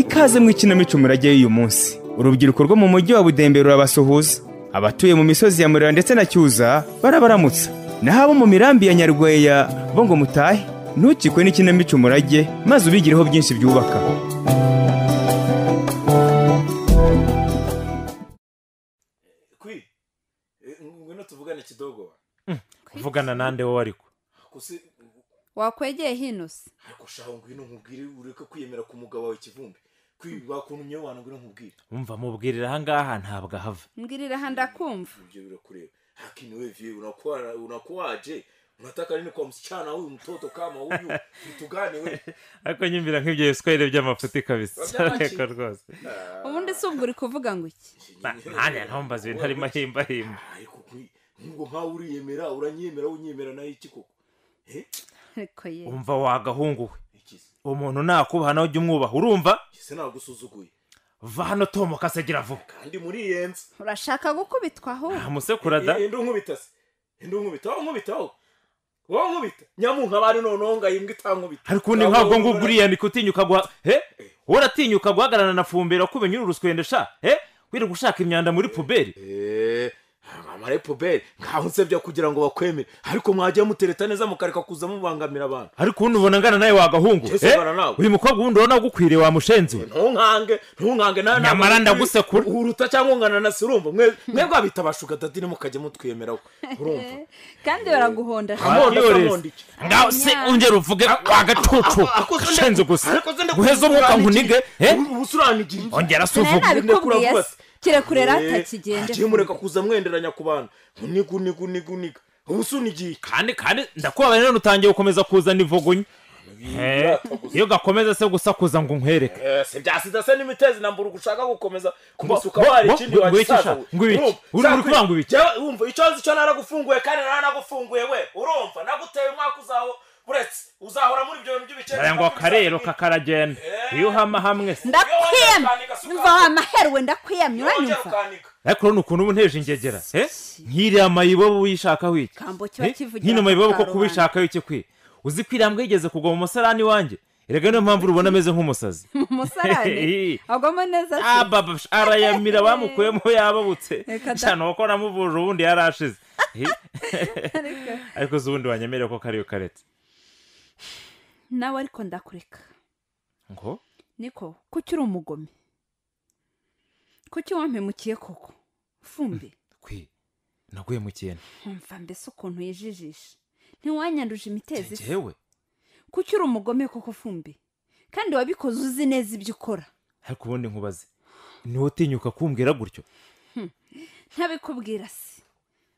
ikaze mu ikinamico murajyayo uyu munsi urubyiruko rwo mu mujyi wa budembe rurabasuhuza abatuye mu misozi ya murera ndetse na cyuza barabaramutsa naho abo mu mirambi ya nyarweya bo ngo mutahe ntukikwe n'ikinamico murage maze ubigireho byinshi byubaka kwi ngwino tuvugane kidogo kuvugana nande wowe ariko gusa wakwegeye hino se ariko shaho ngwino nkubwire ureke kwiyemera ku mugabo wawe kivumbi kwi bakuntumye wantu ngwino nkubwire umva mubwirira ahangaha ntabwo ahava mbwirira aha ndakumva ibyo birakureba lakini wewe vie unakuwa unakuwaje unataka nini kwa msichana huyu mtoto kama huyu mtugani wewe ariko nyumvira nk'ibyo bisikweire by'amafuti kabisa Babyara iki? ariko rwose ubundi si ubwo uri kuvuga ngo iki Na- nanjye ntumbaze ibintu harimo ahimbahimba ariko kwi ngo nkawe uriyemera uranyemera unyemera nayo iki koko eh ariko ye umva wagahunguwe ikizi uwo muntu nakubaha nawe ujya umwubaha urumva kise nagusuzuguye va hano tomu kasegera vuba kandi muriyenze urashaka gukubitwa ahubwo amusekurada indi nkubita se indi nkubita wowe nkubita wowe wowe nkubita nyamunka bari noneho ngo ayimbwe itankubita ariko ubundi ntabwo ngubwo uriyandika utinyuka guha he wowe uratinyuka guhagararana na fumbera kuko umenye uri uruskende sha he wirirwa ushaka imyanda muri puberi eee amare puberi nkaho nsebya kugira ngo bakwemere ariko mwajya mutereta neza mukareka kuza mubangamira abantu ariko ubundi ubona angana nawe wagahungu Yesu, he? ubana nawe. uyu mukobwa ubundi ubona agukwiriye wamushenzi we ntunkange ntunkange nawe Nyamara ntabwo ndagusekura. uruta cyangwa ungana na sirumva mwe mwebwe abita abashuka dadi nimukajya mutwemeraho urumva kandi baraguhonda sha. Amonda, Yores. amonda iki? ngaho se ongera uvuge agacucu Akoze nde- shenzi gusa akoze nde guheza umwuka nkunige he? Ubu- ubu usuranigirije. ongera se nayo uvuge nabikubwiye se kirekure Eh, ratakigenje hagiye mureka kuza mwenderanya ku bantu uniga uniga uniga uniga ubu usunigiye kandi kandi ndakubabaye none utangiye gukomeza kuzana ivugunye Eh, iyo gakomeza se gusakuza ngo nkwereke si bya sida se n'imitezi na mbura ugushaka gukomeza kumusuka Ngo- wari ngo- ikindi ngo- ngo iki wagisaza sha? Ngo ibiki? Uri- uri kuvuga ngo ibiki? wumva icyo nzi cyo naragufunguye kandi naragufunguye we urumva naguteye umwaka uzaho uretse uzahora muri ibyo bintu by'ibikene ngo akarero kakaragenda iyo uhama hamwe se Iyo ndakwiyamye wongera ukanika mva wa maheru we ndakwiyamye wongera uranyumva ukanika ariko rero ni ukuntu uba unteje ingegera eh? nk'iriya mayibobo uyishakaho iki Kambo kiba Eh? kivugira nk'ino mayibobo koko amakarubanda. ubishakaho iki kwe uzi ko irambwa yigeze kugwa mu musarani wanjye erega niyo mpamvu urubona ameze nk'umusazi umusarane agwamo neza se ababa arayamira bamukuyemo yababutse Reka da- cyane uko namuvuje ubundi yarashize Eh, Ariko- ariko uzi ubundi wanyemerera ko kariyo karetse nawe ariko ndakureka ngo niko kuki uri umugome kuki wampemukiye koko fumbi kwe naguye mu kintu nkumva mbese ukuntu yijijisha ntiwanyanduje imitezi se njyewe kuki uri umugome koko fumbi kandi wabikoze uzi neza ibyo ukora ariko ubundi nkubaze niwe utinyuka kumbwira gutyo ntabikubwira se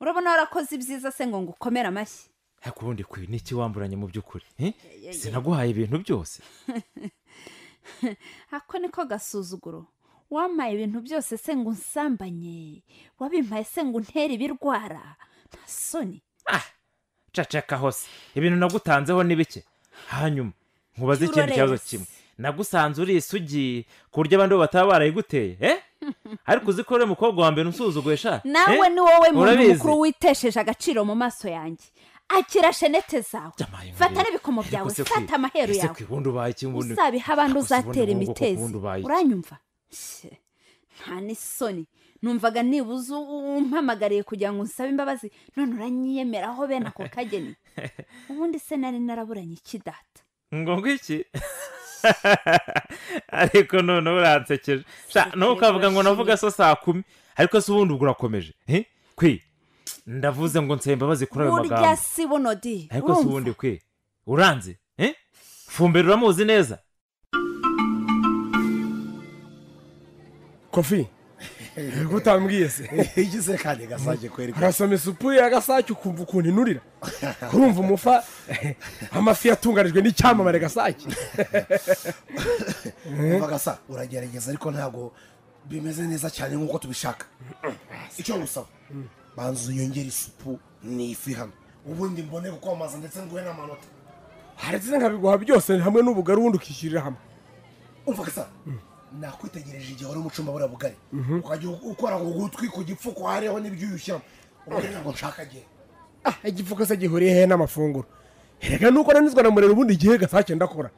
urabona warakoze ibyiza se ngo ngukomere amashyi ariko ubundi kwe ni iki wamburanye mu by'ukuri eh? yeah, sinaguhaye ibintu byose ako niko gasuzuguro wamaye ibintu byose se ngo unsambanye wabimpaye se ngo untere ibirwara nta soni ah caceka hose ibintu nagutanzeho ni bike hanyuma nkubaze ikindi Turorere kibazo se. kimwe nagusanze uri isugi ku buryo abandi bo bataba barayiguteye eh? ariko uzi ko uriya mukobwa wa mbere unsuzuguye sha nawe eh? ni wowe muntu Urabizi. mukuru witesheje agaciro mu maso yanjye akira shenete zawe Jamaye ngurira. fata n'ibikomo Ariko byawe se kwi- fata amaheru ese yawe kwi ubundi ubaye iki ubundi usabiha abandi Ariko se ubundi uzatera nk'ubu koko imitezi ubundi ubaye iki? uranyumva Shye, nta n'isoni numvaga nibuze umpamagariye kugira ngo unsabe imbabazi none uranyiyemeraho bene ako kageni ubundi se nari naraburanye iki data ngo ngwiki ariko none uransekeje Sha, nawe ukavuga ngo navuga so saa kumi ariko se ubundi ubwo urakomeje eh? kwi ndavuze ngo nsaba imbabazi kuri ayo burya magambo si bonodi ariko se ubundi kwe uranze eh? fumbira uramuzi neza kofi niko utambwiye se igize kandi gasake kweri urasoma isupu y'agasake ukumva ukuntu inurira urumva umufa amafi yatunganijwe n'icyamamare gasake kuva gasa uragerageza ariko ntabwo bimeze neza cyane nk'uko tubishaka icyo ngusaba banza uyongere isupu n'ifi hano ubundi mbone gukomaza ndetse nguhe n'amanota haretse nkabiguha byose hamwe n'ubugari ubundi ukishyirira hamwe umva gasa nakwitegereje igihe wari mu cyumba buriya bugari ukajya ukora ku gutwi ku gipfuko hariho n'ibyo uyushyiramo ubundi ntabwo nshaka agihe ah igipfuko se gihuriye hehe n'amafunguro reka nuko nanizwa na murera ubundi igihe gasake ndakora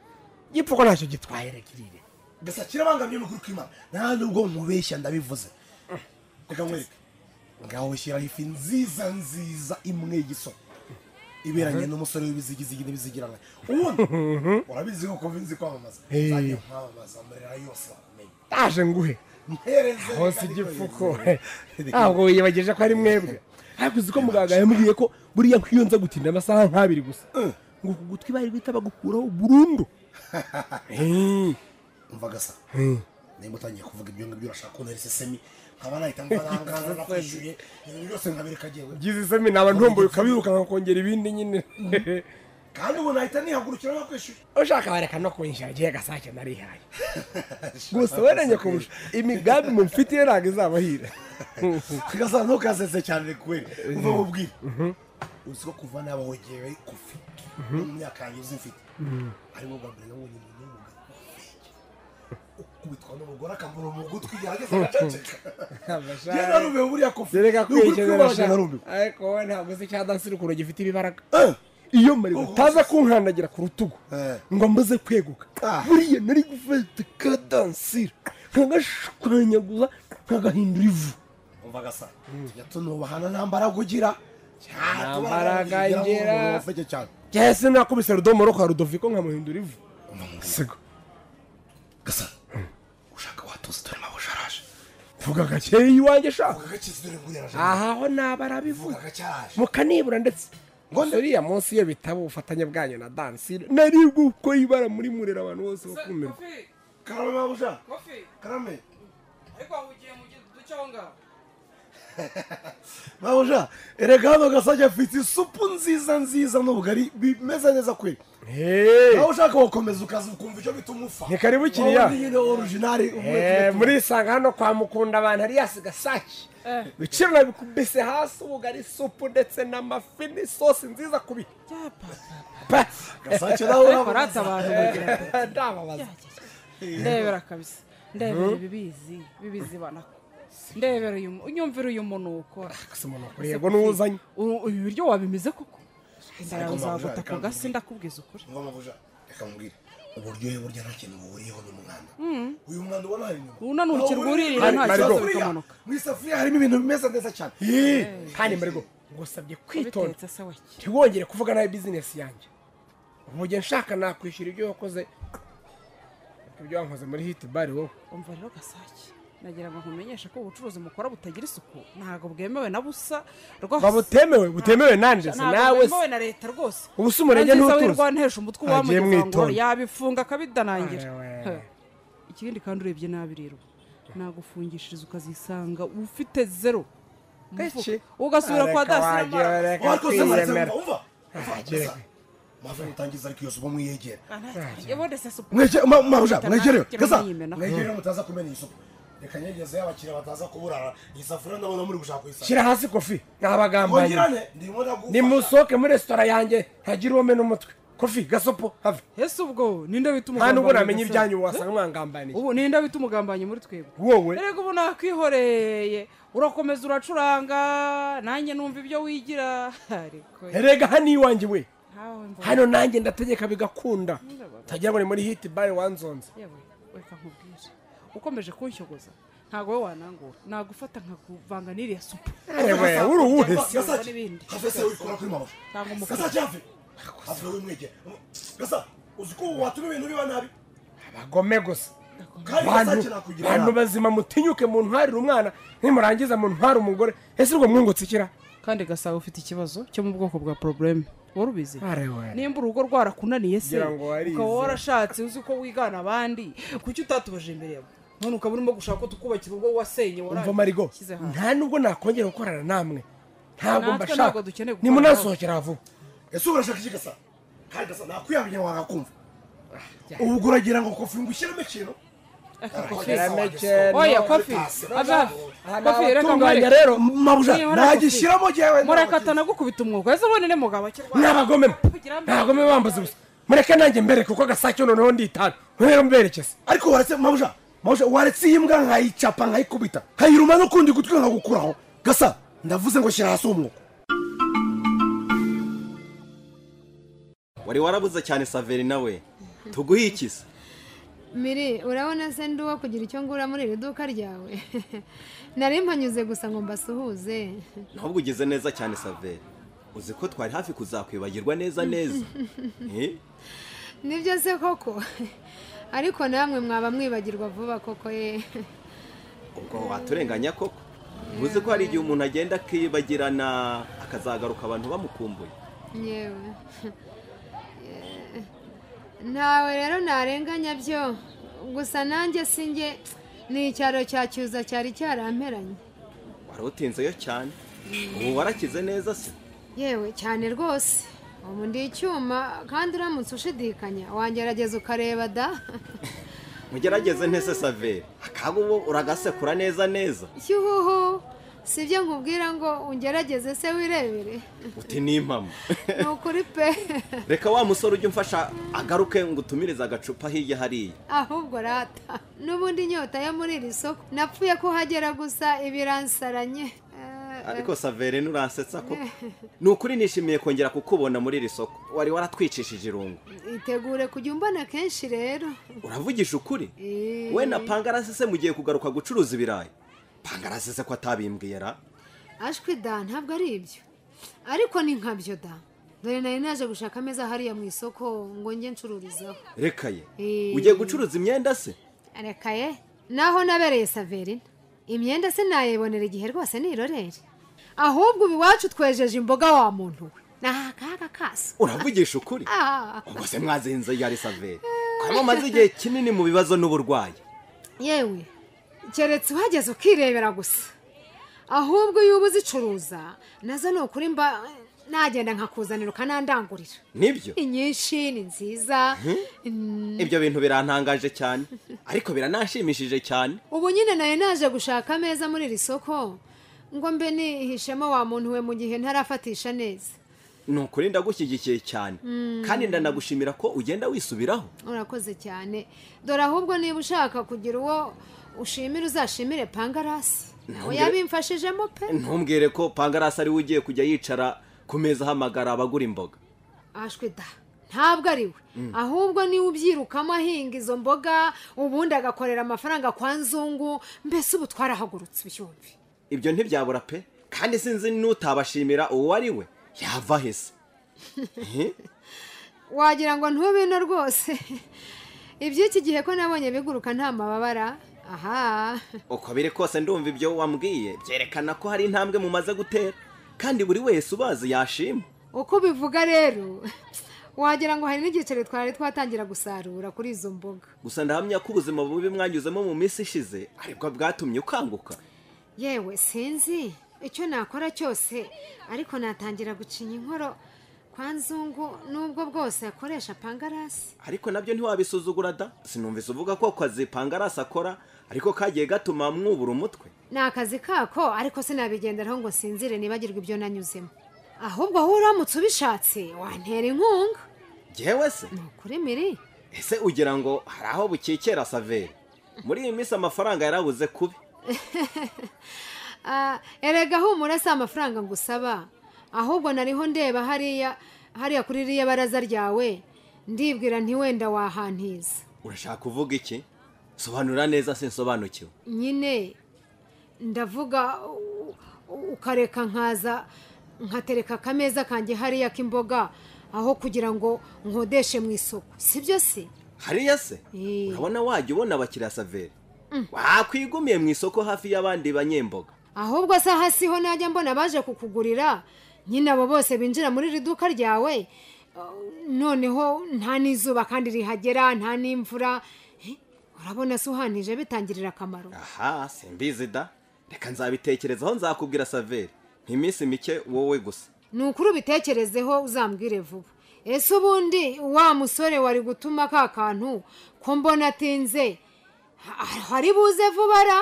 igipfuko ntacyo gitwaye reka irire gasakira abangamye n'ukuri kw'imana nta nubwo mubeshya ndabivuze reka nkwereke ngaho shyiraho ifi nziza nziza imwe y'iso iberanye n'umusore w'ibizigizigi n'ibizigirana ubundi urabizi ko kuva nzi kwamamaza Hey. nzajya nkwamamaza amarira yose wamenye ndaje nguhe mpereze hose kandi igipfuko kohereze. ntabwo yibageje ko ari mwebwe ariko uzi ko muganga yambwiye ko buriya nk'iyo nza gutinda amasaha nk'abiri gusa ngo ku gutwi bari guhita bagukuraho burundu Eh, umva gasa nimba utangiye kuvuga ibyo ngibyo urashaka kuntera isesemi nkaba nahita mbanangaza nakwishyuye ibintu byose nkabireka jyewe ngize isemi naba ntomboye ukabirukanka kongera ibindi nyine kandi ubu nahita nihagurukira nakwishyuye ushaka wareka no kunyishyura agiye gasake narihaye gusa weranye kurusha imigambi mufitiye ntabwo izabahira gasa ntukazeze cyane kubera uva mu bwira uzi ko kuva naba wongewe kufi no mu myaka yanjye uzi mfite ariko bwa mbere nabonye umuntu w'umugabo kubitwa n'umugore akambura mu gutwi yageze agaceceka yewe narumiwe buriya kufi kereka Ni ukuri kw'Imana kwiyekerera narumiwe ariko wowe ntabwo uzi cya dansi ukuntu gifite ibibaraga Eh, iyo mari utaza kunkandagira ku rutugu Eh. ngo mbaze kweguka Ah. buriya nari gufata ka dansire nkagashwanyaguza nkagahindura ivu umva gasa tujya tunubahana nta mbaraga ugira Nta mbaraga ngira. ufite cyane byahise nakubise rudomoro kwa rudoviko nkamuhindura ivu sigo gasa ushaka watuzi dore mabo usharaje vuga gakeya iwanjye shaka ugakitse dore nguriya araje aha ho ntabwo arabivuga uvuga cyaraje mukanibura ndetse ngo uriya munsi iyo bitaba ubufatanye bwanyu na dansire naribwo uko yibara muri murera abantu bose bakumirwa karame mabo ushaka kofi karame ariko wahugiye mu duce aho ngaho mabo ushaka erega hano gasajya afite isupu nziza nziza n'ubugari bimeze neza kweri Hey! nawe ushaka wakomeza ukaza ukumva icyo bita umufa Ni karibu kiriya. Wowe ni nyine orujinari Eh, murisanga hano kwa mukunda abantu ari yasigasaki ibiciro nabikubise hasi ubugari supu ndetse n'amafi n'isosi nziza kubi Pa! gasake nawe ariko urabona rata abantu bagira bati, ndababaza ndebera kabisa ndebera ibibizi ibibizi banako ndebera uyu mu- unyumvira uyu muntu ukora yego n'uzanye Uru- ibi biryo wabimize koko inzara yawe Ariko izagota mabuja, ku gasi ndakubwiza ukuri ngo mabo ushaka reka mubwire uburyohe burya nta kintu buhuriyeho n'umwanda uyu mwanda ubona hari inyuma Uno ni urukero rwuririra nta kibazo bikamanuka. mu isafuriya harimo ibintu bimeze neza cyane kandi marigo ngusabye kwitonda bitetse se wake ntiwongere kuvuga nabi bizinesi yanjye umujye nshaka nakwishyura ibyo wakoze ibyo wankoze muri hiti bari wowe umva rero gasake nagira ngo nkumenyeshe ko ubucuruzi mukora butagira isuku ntabwo bwemewe na busa rwose ngo butemewe butemewe nanjye se Ntabwo nawe se bwemewe na leta rwose ubu si umurenge Nanjye sawe ntutuzi. rwantesha umutwe Agiye uwamugeza ngo mwitonda. yabifunga akabidanangira Arewe. He. ikindi kandi urebye nabi rero nagufungishiriza ukazisanga ufite zero mu mufuka. Keke. ugasubira kwa Areka dasira wagira, mara. areka wakoze kwiyemera. maremera umva kereka. mave mutangiza ariko iyo supa mwiyegera Ah, nta- yabonye se supu. Mwege- ma- maruja Mpita mwegerewe nakira gasa nyimenaho. mwegerewe mutaza kumena iyi supu reka nyegezeho abakiriya bataza kuburara iyi safuriya ndabona muri gushaka kuyisanga shyira hasi kofi n'abagambanyi kongerane ndimo ndagufasha nimusohoke muri resitora yanjye ntagire uwo mena umutwe kofi gasopo have ese ubwo ninde bita nta n'ubwo namenya umugambanyi se? ibyanyu wasanga mwangambaniye ubu ninde bita umugambanyi muri twebwe wowe erega ubu nakwihoreye urakomeza uracuranga nanjye numva ibyo wigira ariko erega hano iwanjye we ntawe mba- hano nanjye ndategeka bigakunda utagira ngo ni muri hiti bare wanzonze yewe reka nkubwire ukomeje kunshogoza ntabwo wowe wanangura nagufata nkakuvanga n'iriya supu ewe uri uwuhe se Gasa- n'ibindi. hafese wikora kuri mama Cyangwa umukara. gasa cyave hafese wimwegera gasa uzi ko watuma ibintu biba nabi abagome gusa kandi bantu gasake nakugira bantu inama. bazima mutinyuke mu ntwarire umwana nimurangiza mu ntware umugore ese ubwo mwungutse ikira kandi gasaba ufite ikibazo cyo mu bwoko bwa porobuleme wari ubizi arewe nimba urugo rwarakunaniye se Ngira ngo warize. ukaba warashatse uzi ko wigana abandi kuki utatubaje imbere yawe none ukaba urimo gushaka ko tukubakira urugo wasenye waraye. umva marigo Shyize hanze. nta nubwo nakongera gukorana namwe ntabwo Natwe mbashaka ntabwo dukeneye gukorana nimunasohokera vuba ese urashaka iki gasa kandi gasa nakwiyamenya wagakumva ubwo uragira ngo kofi ngo ushyiremo ikintu Aka kofi. Kirameke, oya no. kofi ava Aha kofi ni reka abatunganya mureke rero mabuja Niba nta nagishyiramo jyewe murekata nagukubita umwuga ese ubone ne mugabo akirwara ni abagome abagome bambaza ubusa mureke nanjye mbere kuko gasake noneho nditana mubere muberekeza ariko waretse mabuja mabuja waretse iyi mbwa nkayicapa nkayikubita nkayiruma n'ukundi gutwi nkagukuraho gasa ndavuze ngo shyira hasi umwuko wari warabuze cyane saveri nawe tuguhe ikisa miri urabona se ndi uwo kugira icyo ngura muri iri duka ryawe nari mpanyuze gusa ngo mbasuhuze ntabwo ugeze neza cyane saveri uzi ko twari hafi kuzakwibagirwa neza neza Eh? nibyo se koko ariko namwe mwaba mwibagirwa vuba koko ye ubwo waturenganya koko uzi ko hari igihe umuntu agenda akibagirana akazagaruka abantu bamukumbuye yewe ntawe rero narenganya byo gusa nanjye si njye ni icyaro cya cyuza cyari cyaramperanye warawutinzeyo cyane ubu warakize neza se yewe cyane rwose ubu ndi icyuma kandi uramutse ushidikanya wangerageza ukareba da mugerageze ntese saveri akaga ubu uragasekura neza neza yuhuhu si ibyo nkubwira ngo ungerageze se wirebere uti n'impamo ni ukuri pe reka wa musore ujye umfasha agaruke ngo utumirize agacupa hirya hariya ahubwo rata n'ubundi inyota yo muri iri soko napfuye kuhagera gusa ibiransaranye Eh, ariko saveri nturansetsa ko ni ukuri nishimiye kongera kukubona muri iri soko wari waratwicishije irungu itegure kujya umbona kenshi rero uravugisha ukuri Eh. we na pangarasese mugiye kugaruka gucuruza ibirayi pangarasese ko atabimbwiye ra ashwi da ntabwo ari ibyo ariko ni nkabyo da dore nari naje gushaka ameza hariya mu isoko ngo njye ncururizaho reka ye Eh. ugiye gucuruza imyenda se arekaye naho nabereye saverina imyenda se nayibonera igihe rwose ni iroreri ahubwo ubu iwacu twejeje imboga wa muntu we ni akaga kasa uravugisha ukuri Ah, ubwo se mwazinze yari saveri kaba umaze igihe kinini mu bibazo n'uburwayi yewe keretse uhageze ukirebera gusa ahubwo iyo uba uzicuruza nazo ni ukuri mba nagenda nkakuzanira ukanandangurira nibyo inyinshi ni nziza ibyo bintu birantangaje cyane ariko biranashimishije cyane ubu nyine nayo naje gushaka ameza muri iri soko ngo mbe nihishemo wa muntu we mu gihe ntarafatisha neza ni ukuri ndagushyigikiye cyane kandi ndanagushimira ko ugenda wisubiraho urakoze cyane dore ahubwo niba ushaka kugira uwo ushimira uzashimire pangarasi nawe Ntumbwire- yabimfashijemo pe ntumbwire ko pangarasi ariwe ugiye kujya yicara ku meza ahamagara abagura imboga ashwe da ntabwo ari we ahubwo niwe ubyirukamo ahinga izo mboga ubundi agakorera amafaranga kwa nzungu mbese ubu twarahagurutse ubyumve ibyo ntibyabura pe kandi sinzi n'utabashimira uwo ari we yava hese wagira ngo ntubino rwose iby'iki gihe ko nabonye biguruka nta mababara aha uko biri kose ndumva ibyo wambwiye byerekana ko hari intambwe mumaze gutera kandi buri wese ubazi yashima uko ubivuga rero wagira ngo hari n'igiceri twari twatangira gusarura kuri izo mboga gusa ndahamya ko ubuzima bubi mwanyuzemo mu minsi ishize aribwo bwatumye ukanguka yewe sinzi icyo nakora cyose ariko natangira gucinya inkoro kwa nzungu n'ubwo bwose akoresha pangarasi ariko nabyo ntiwabisuzugura da sinumvise uvuga ko akazi pangarasi akora ariko kagiye gatuma mwubura umutwe ni akazi kako ariko sinabigenderaho ngo nsinzire nibagirwe ibyo nanyuzemo ahubwo wowe uramutse ubishatse wantera inkunga ngewe se ni ukuri miri ese ugira ngo hari aho bukikera saveri muri iyi minsi amafaranga yarabuze kubi Ah, erega humura si amafaranga ngusaba ahubwo nariho ndeba hariya hariya kuri ririya baraza ryawe ndibwira nti wenda wahantiza urashaka kuvuga iki sobanura neza sinsobanukiwe nyine ndavuga u- u- ukareka nkaza nkatereka akameza kanjye hariya k'imboga aho kugira ngo nkodeshe mu isoko sibyo se hariya se Eh. urabona wajya ubona abakiriya saveri wakwigumiye mu isoko hafi y'abandi banyemboga ahubwo se hasi ho najya mbona baje kukugurira nyine abo bose binjira muri iri duka ryawe uh, noneho nta n'izuba kandi rihagera nta n'imvura Eh, urabona se uhanije bitangirira akamaro aha simbizi da reka nzabitekerezaho nzakubwira saveri n'iminsi mike wowe gusa ni ukuri ubitekerezeho uzambwire vuba ese ubundi wa musore wari gutuma ka kantu ko mbona atinze ha- hari buze vuba ra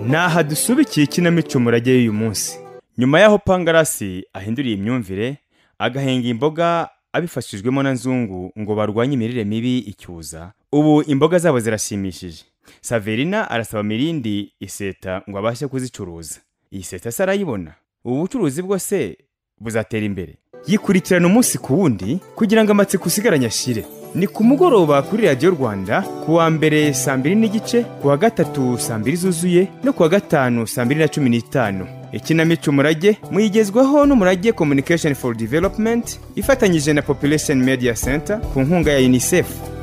Naha dusubikiye ikinamico murage y'uyu munsi nyuma y'aho pangarasi ahinduriye imyumvire agahinga imboga abifashijwemo na nzungu ngo barwanye imirire mibi icyuza ubu imboga zabo zirashimishije saverina arasaba mirindi iseta ngo abashe kuzicuruza iyi seta se arayibona ubu bucuruzi bwo se buzatera imbere yikurikirana umunsi ku wundi kugira ngo amatsiko usigaranye ashire ni ku mugoroba kuri radiyo rwanda ku wa mbere saa mbiri n'igice ku wa gatatu saa mbiri zuzuye no ku wa gatanu saa mbiri na cumi n'itanu ikinamico umurage muyigezwaho n'umurage communication for development ifatanyije na population media center ku nkunga ya unicef